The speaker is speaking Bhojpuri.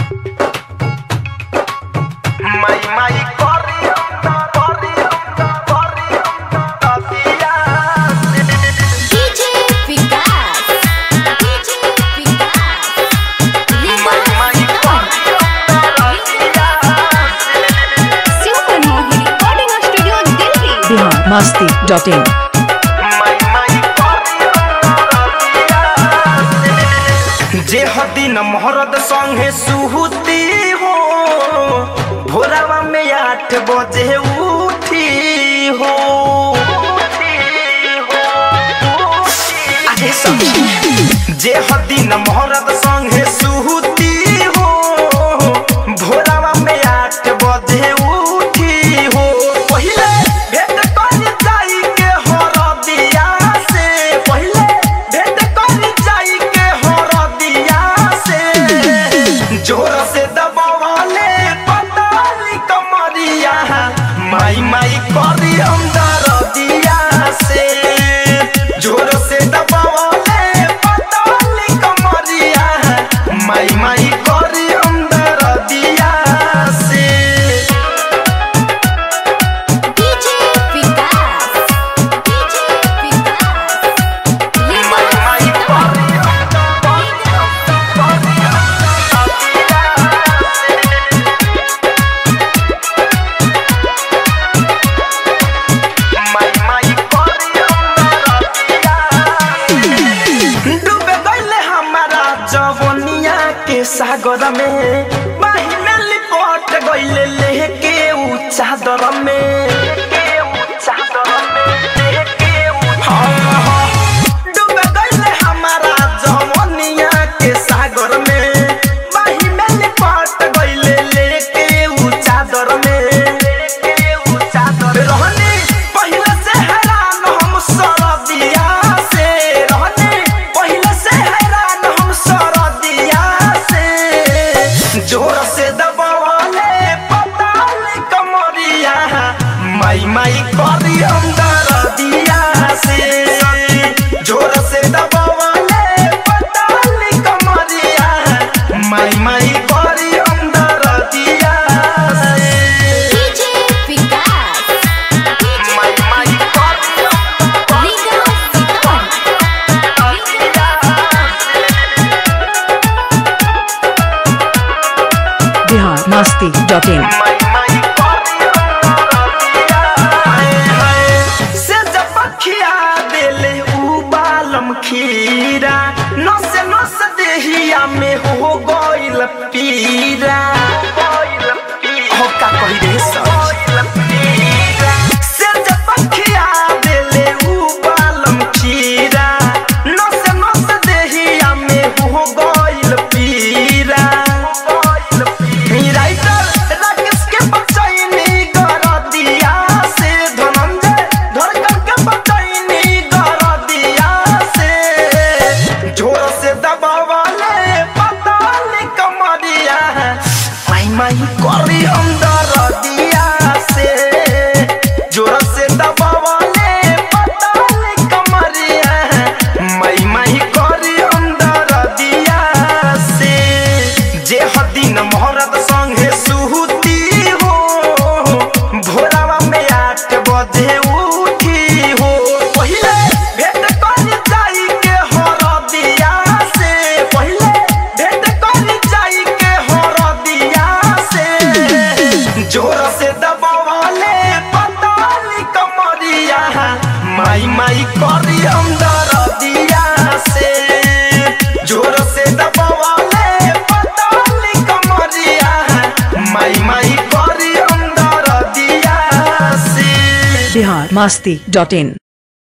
Mai mai corriendo, corriendo, corriendo, días. DJ Vikas. DJ Vikas. Mai mai corriendo, días. Super Mohi Recording Studio Delhi. Bihar Masti dot in Mai mai corriendo, días. जे हदिन महरद संगे सुहुती हो भोरावा में आठ बजे उठी हो अरे सखी जे हदिन महरद संगे सुहुती हो भोरावा में आठ बजे उठी हो पहिले भेट कर जाई के हरदिया से पहिले भेट कर जाई के हरदिया से जोर से दबावले पताली कमरिया माई माई करी अंदर दिया से जोर से दबावले पताली कमरिया माई माई करी अंदर दिया से DJ Vikas. DJ Vikas. माई माई करी माई माई करी डूबे गईले हमारा जवनिया के सागर में बाही में लिपट गईले लेके ऊ चादर में हाँ, हाँ। डूबे गईले हमारा जवनिया के सागर में बाही में लिपट गईले लेके ऊ चादर में रहनी पहिले से हैरान हम सरदिया से रहनी पहिले से हैरान हम सरदिया से जोर से दबावले पताली कमरिया माई माई करी अंदर दिया से जोर से दबावले पताली कमरिया माई माई करी अंदर दिया से DJ Vikas. माई माई करी Vikas. Bihar Masti dot in माई माई से जब खिया देले उ बालम खीरा नस नस देहिया में हो गइल पीरा हो का कहि रे से जब खिया देले उ बालम खीरा नस नस देहिया में हो गइल पीरा राइटर राकेश के बचैनी गरदिया से धनंजय धड़कन के बचैनी गरदिया से जोर से दबावले पताली कमरिया माई माई करी अंदर दिया से जोर से दबावले पताली कमरिया माई माई करी अंदर दिया से जे हदिन महरद संगे सुहुती हो भोरावा में आठ बजे उठी हो पहिले भेट कर जाई के हरदिया से पहिले भेट कर जाई के हरदिया से जोर से दबावले पताली कमरिया माई माई करी अंदर दिया से जोर से दबावले पताली कमरिया माई माई करी अंदर दिया से बिहार मस्ती डॉट इन